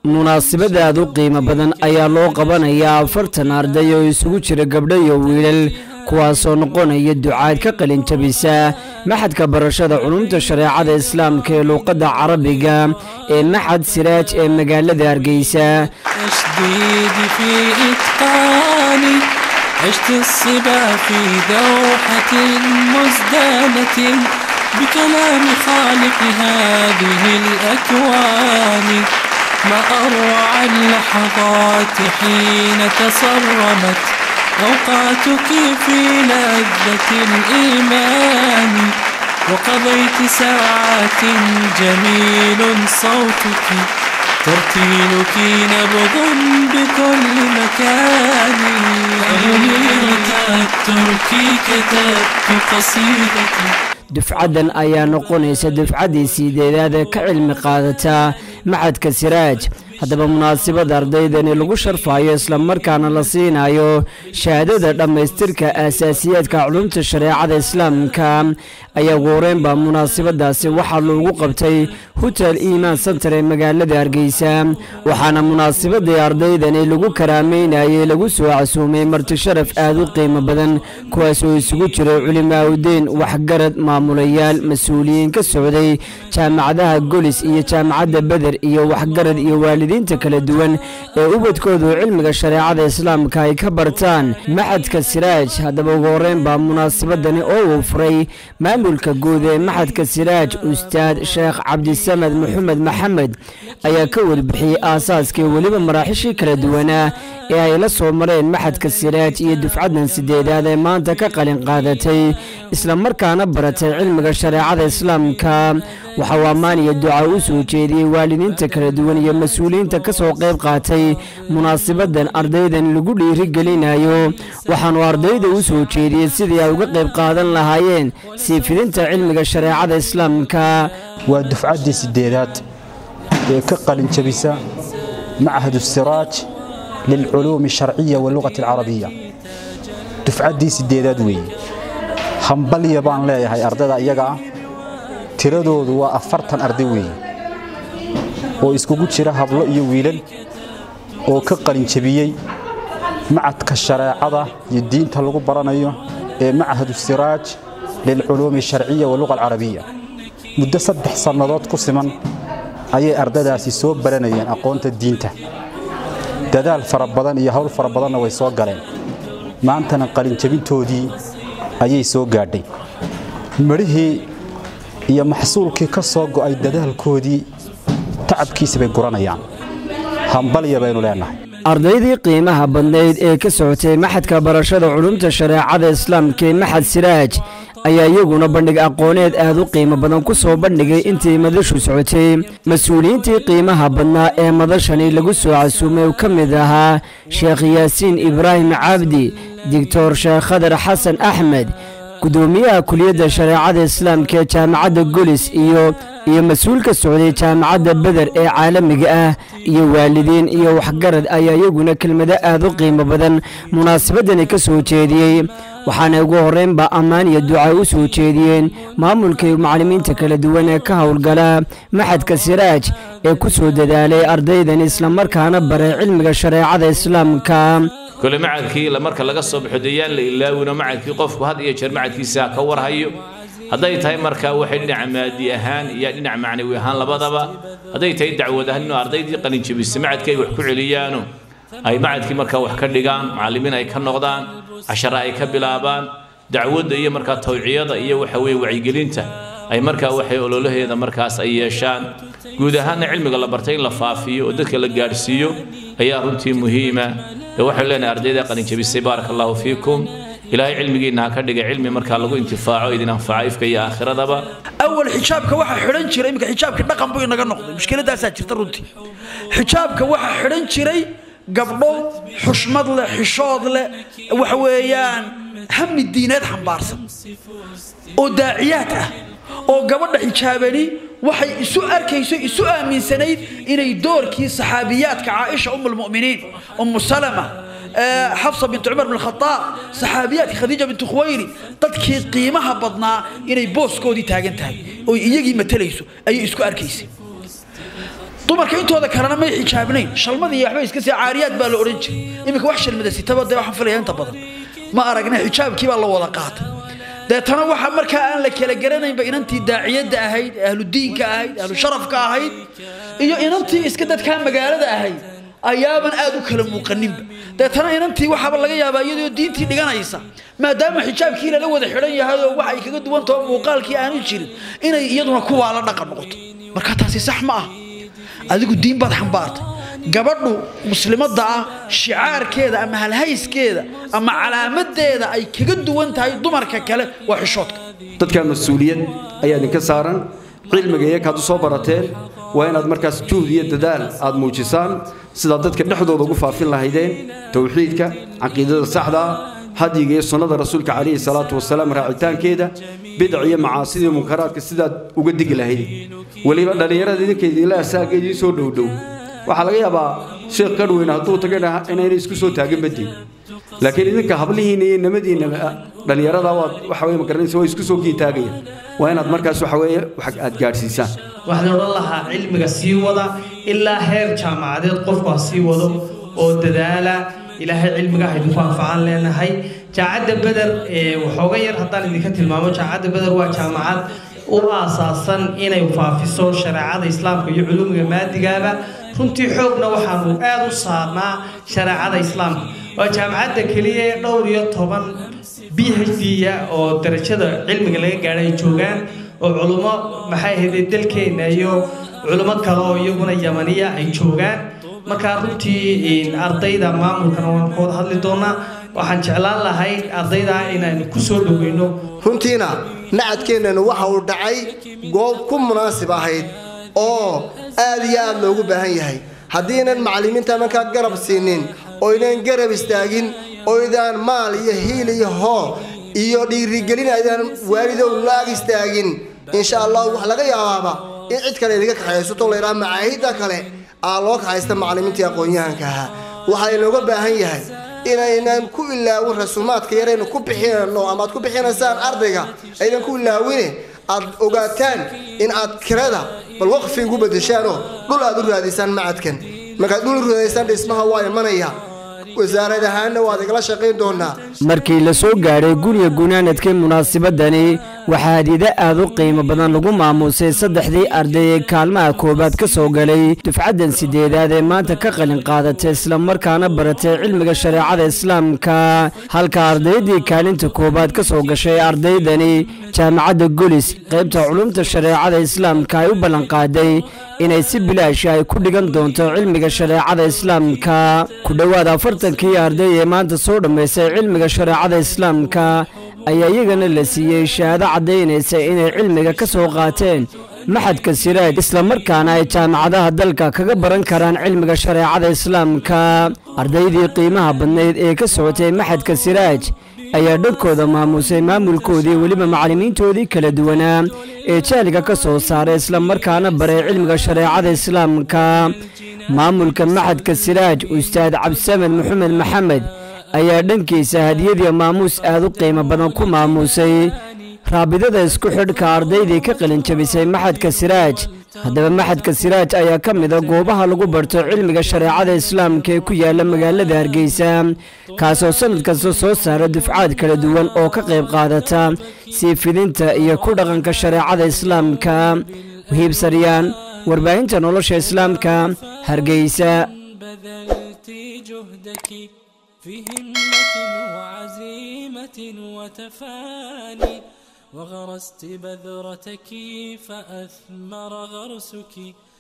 munaasabad aad u qiimo badan ayaa loo qabanayaa afartan arday oo isugu jira gabdho iyo wiilal kuwaasoo noqonaya ducaad ka qalin jabisa maxadka barashada culumta shareecada islaamka ee luuqadda carabiga ee maxad siraaj ee magaalada hargeysa تشديد في إتقاني عشت الصبا في دوحة مزدانة بكلام خالق هذه الأكوان ما أروع اللحظات حين تصرمت أوقاتك في لذة الإيمان وقضيت ساعات جميل صوتك ترتيلك نبض بكل مكان أميرة التركي كتبت قصيدتي dufcaddan ayaa noqonaysa dufcaddii siideedaad ee ka cilmi qaadata maxadka siraaj haddaba munaasabada ardaydani lagu sharfayo islamarkaana la siinayo shahaadada dhammaystirka aasaasiyaadka culumta shareecada islaamka ayaa ugu horeynbaa munaasabadaasi waxaa loogu qabtay hotel iimaan santar ee magaalada hargeysa waxaana munaasabadii ardaydani lagu karaameynayay lagu soo casuumay marti sharaf aad u qiimo badan kuwaas oo isugu jiray culimaaudeyn waxgarad maamulayaal mas-uuliyiin ka socday jaamacadaha golis iyo jaamacadda beder iyo waxgarad iyo waalidiinta kala duwan ee ubadkoodu cilmiga shareecada islaamka ay ka bartaan maxadka siraaj haddaba ugu horeyn baa munaasabadani oo uu furay maamulka guud ee maxadka siraaj ustaad sheekh cabdisamed maxamed maxamed ayaa ka warbixiyey aasaaskii weliba maraaxishii kala duwanaa ee ay la soo mareen maxadka siraaj iyo dufcaddan sideedaad ee maanta ka qalin qaadatay islamarkaana baratay cilmiga shareecada islaamka waxa uu ammaan iyo duca u soo jeediyey waalidiinta kala duwan iyo mas-uuliyiinta ka soo qayb qaatay munaasabaddan ardaydan lagu dhiirigelinayo waxaanu ardayda u soo jeediyey sidii ay uga qayb qaadan lahaayeen sii fidinta cilmiga shareecada islaamka waa dufcaddii sideedaad ee ka qalin jabisa machad siraaj lilculuumi alsharciya walugati alcarabiya dufcaddii sideedaad weeye hambalya baan leeyahay ardayda iyaga ah tiradoodu waa afartan arday weeye oo iskugu jira hablo iyo wiilal oo ka qalin jabiyey macadka shareecada iyo diinta lagu baranayo ee machadu siraaj lilculuumi alsharciya waluqa alcarabiya muddo saddex sannadood ku siman ayay ardadaasi soo baranayeen aqoonta diinta dadaal fara badan iyo hawl fara badanna way soo galeen maantana qalinjabintoodii ayay soo gaadhay midhihii iyo maxsuulkii ka soo go'ay dadaalkoodii tacabkiisa bay guranayaan hambalya baynu leennahay ardaydii qiimaha badnayd ee ka socotay maxadka barashada culumta shareecada islaamka ee maxad siraaj ayaa iyaguna bandhig aqooneed aad u qiimo badan ku soo bandhigay intii madashu socotay mas-uuliyiintii qiimaha badnaa ee madashani lagu soo casuumay uu ka mid ahaa sheekh yaasiin ibraahim cabdi digtor sheekh khadar xasan axmed gudoomiyaha kuliyadda shareecada islaamka ee jaamacadda golis iyo iyo mas-uul ka socday jaamacadda beder ee caalamiga ah iyo waalidiin iyo waxgarad ayaa iyaguna kelmado aad u qiimo badan munaasabadani ka soo jeediyey waxaana ugu horreynba ammaan iyo duca u soo jeediyeen maamulka iyo macallimiinta kala duwan ee ka howlgala maxadka siraaj ee ku soo dadaalay ardaydan islamarkaana baray cilmiga shareecada islaamka kole macadkii marka laga soo baxo deyaan la ilaawino macadkii qofku had iyo jeer macadkiisa ka warhayo hadday tahay marka waxay dhinaca maadi ahaan iyo dhinaca macnawi ahaan labadaba hadday tahay dacwad ahaan inuu ardaydii qalinjabisa macadkii ay wax ku celiyaano ay macadkii markaa wax ka dhigaan macallimiin ay ka noqdaan cashara ay ka bilaabaan dacwadda iyo markaa tawciyada iyo waxa weeye wacyigelinta ay markaa waxay ololaheeda markaas ay yeeshaan guud ahaanna cilmiga la bartay in la faafiyo oo dadka la gaadhsiiyo ayaa runtii muhiima ee waxaynu leenahay ardayda qalinjabisay baaraka allahu fiikum ilaahay cilmigiinna ha ka dhiga cilmi markaa lagu intifaaco idin anfaca ifka iyo aakhiradaba awal xijaabka waxaa xidhan jiray iminka xijaabkii dhaqan buu inaga noqday mushkiladaasaa jirta runtii xijaabka waxaa xidhan jiray gabdho xushmad leh xishood leh waxa weeyaan hami diineed xambaarsan oo daaciyaad ah oo gabadha xijaabani waxay isu arkayso isu aaminsanayd inay doorkii saxaabiyaadka caaisha um lmuminiin umu salama xafsa bint cumar bn khaaab saxaabiyaadka khadiija bint khuwayri dadkii qiimaha badnaa inay booskoodii taagan tahay oo iyagii matalayso ayay isku arkaysay dumarka intooda kalena may xijaabnayn shalmada iyo waxba iska sii caariyaad baa la odhan jiray iminka wax shalmada sitaba dee waxaan filaya inta badan ma aragna xijaabkii baa la wada qaatay deetana waxa markaa aan la kala garanaynba inantii daaciyadda ahayd ahlu diinka ahayd ahlu sharafka ahayd iyo inantii iska dadkaa magaalada ahayd ayaaban aad u kala muuqaninba deetana inantii waxaaba laga yaabaa iyadoo diintii dhiganaysa maadaama xijaabkii lala wada xidhan yahay oo wax ay kaga duwan taho muuqaalkii aanu jirin inay iyaduna kuwaa la dhaqan noqoto marka taasi sax ma ah adigu diin baad xambaartay gabadhu muslimadda ah shicaarkeeda ama halhayskeeda ama calaamadeeda ay kaga duwan tahay dumarka kale waa xishoodka dadka mas-uuliyad ayaa idinka saaran cilmiga iyakaad u soo barateen waa inaad markaas juhd iyo dadaal aad muujisaan sidaad dadka dhexdooda ugu faafin lahaydeen towxiidka caqiidada saxda ah hadyiga iyo sunnada rasuulka calayhi salaatu wasalaam raacitaankeeda bidac iyo macaasida iyo munkaraadka sidaad uga digi lahayd weliba dhallinyarada idinka idinla asaaga idiin soo dhowdhow waxaa laga yaabaa sheekh kadhweyne hadduu taga inayna isku soo taagan badin laakiin idinka hablihiinna iyo namadiinna dhallinyarada waad waxa weye magaranaysa waa isku soo kiitaagaya waa inaad markaas waxa weeye wax aad gaadhsiisaan waxaan odhan lahaa cilmiga sii wada ilaa heer jaamacadeed qofku ha sii wado oo dadaala ilaahay cilmiga ha idinku anfacaan leenahay jaacadda beder waxooga yar haddaan idinka tilmaamo jaacadda beder waa jaamacad u aasaasan inay faafiso shareecada islaamka iyo culumiga maadigaaba runtii xoogna waxaanu aad u saarnaa shareecada islaamka waa jaamacadda keliya ee dhowr iyo toban b h d oo darajada cilmiga laga gaadhay ay joogaan oo culummo maxay ahayd dalkeenna iyo culummo kale oo iyaguna yamaniya ay joogaan markaa runtii ardayda maamulkana waan ka wada hadli doonaa waxaan jeclaan lahay ardayda inaynu ku soo dhoweyno runtiina nacadkeennanu waxa uu dhacay goob ku munaasib ahayd oo aad iyo aad loogu baahan yahay haddiinan macallimiinta markaa garab siinin oynan garab istaagin oydaan maal iyo hiil iyo hoo iyo dhiirigelin aydaan waalidow laag istaagin insha allah wax laga yaabaaba in cid kale idinka kaxaysato layidhaha macaahidda kale aa loo kaxaysta macallimiintii aqoon-yahanka ahaa waxaa inooga baahan yahay inaynan ku ilaawin rasuumaadka yaraynu ku bixinano ama aad ku bixinaysaan ardayga aydan ku ilaawine aad ogaataan in aad kirada bal waqfi ugu bedeshaanoo dhul aad u raadisaan macadkan markaad dhul u raadaysaan dhismaha waa imanaya wasaarad ahaanna waad igala shaqayn doonaa markii la soo gaadhay guriga gunaanadkii munaasabadani waxaa hadida aad u qiimo badan lagu maamuusay saddexdii arday ee kaalmaha koowaad ka soo galay dufcaddan sideedaad ee maanta ka qalin qaadatay islamarkaana baratay cilmiga shareecada islaamka halka ardaydii kaalinta koowaad ka soo gashay ardaydani jaamacadda golis qaybta culumta shareecada islaamka ay u ballanqaaday inay si bilaashi ay ku dhigan doonto cilmiga shareecada islaamka ku dhowaad afartankii arday ee maanta soo dhammaystay cilmiga shareecada islaamka ayaa iyagana la siiyey shahaado caddaynaysa inay cilmiga ka soo qaateen maxadka siraaj islamarkaana ay jaamacadaha dalka kaga baran karaan cilmiga shareecada islaamka ardaydii qiimaha badnayd ee ka socotay maxadka siraaj ayaa dhankooda maamusay maamulkoodii weliba macallimiintoodii kala duwanaa ee jaaliga ka soo saaray islamarkaana baray cilmiga shareecada islaamka maamulka maxadka siraaj ustaad cabdisamed maxamed maxamed ayaa dhankiisa hadiyadii maamuus aad u qiimo badan ku maamuusay raabidada isku xidhka ardaydii ka qalinjabisay maxadka siraaj haddaba maxadka siraaj ayaa ka mida goobaha lagu barto cilmiga shareecada islaamka ee ku yaala magaalada hargeysa kaasoo sannad kasta soo saara dufcaad kala duwan oo ka qayb qaadata sii fidinta iyo ku dhaqanka shareecada islaamka wahiib saryaan warbaahinta nolosha islaamka hargeysa بذلت جهدك في همة وعزيمة وتفاني وغرست بذرتك فأثمر غرسك